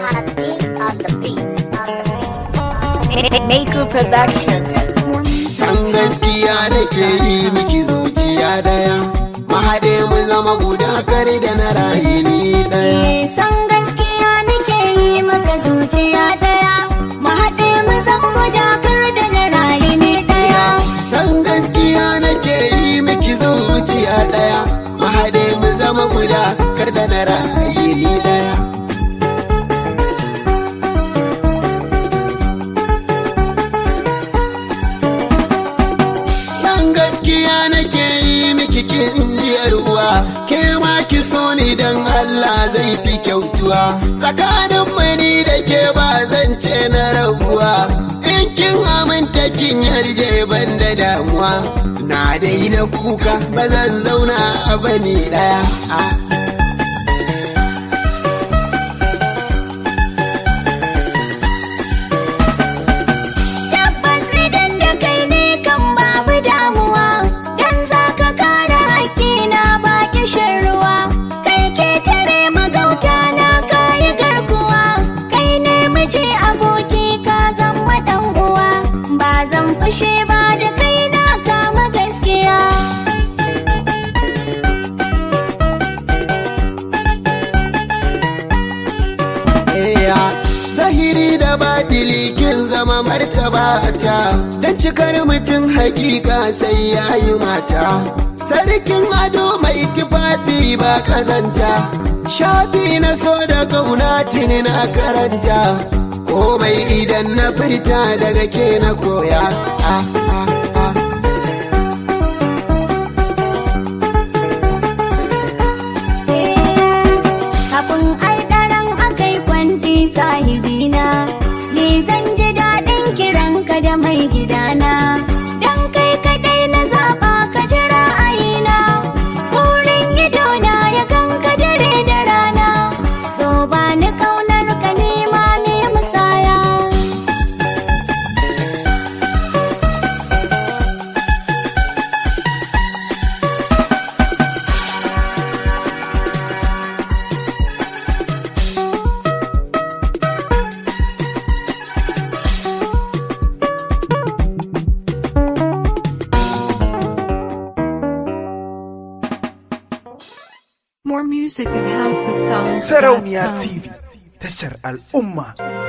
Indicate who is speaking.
Speaker 1: Maker Productions.
Speaker 2: San gaskiya da ke yi miki zuciya daya Mahaɗe mu zama guda kare da na rayu ni daya
Speaker 3: Eh, san gaskiya nake yi maka zuciya daya mu haɗe mu zan guda kar da na rayu ne daya
Speaker 2: San gaskiya nake yi miki zuciya daya Mahaɗe mu zama guda kar da na rayu ni daya San gaskiya nake yi miki kinjiyar uwa ke ma ki so ni dan Allah zai fi kyautuwa tsakanin mani da ke ba zan ce na rabuwa in kin aminta kin yarje ban da damuwa na daina kuka ba zan zauna a bani daya ah.
Speaker 3: tabbas idan da kai ne kan babu damuwa dan za ka kare hakkina ba kishin ruwa kai ke tare magauta na kayi garkuwa kai ne miji aboki ka zama dan uwa ba zan fushe ba da kai na kama gaskiya
Speaker 2: Eya, zahiri da batili kin zama martaba ta don cikar mutum hakika sai ya yi mata sarkin ado mai tufafi ba kazanta shafi na so da kauna tuni na karanta komai idan na furta daga ke na koya ah, ah, ah.
Speaker 3: Kafin alɗaran akai kwanti sahibina, ni zan ji daɗin kiranka da mai gidana. Don kai kaɗai na zaɓa ka ji ra'ayina, burin idona ya ganka dare da rana. So ba ni ƙaunar ka nema me musaya.
Speaker 4: More music at House of Songs.
Speaker 5: Sarauniya TV tashar al'umma.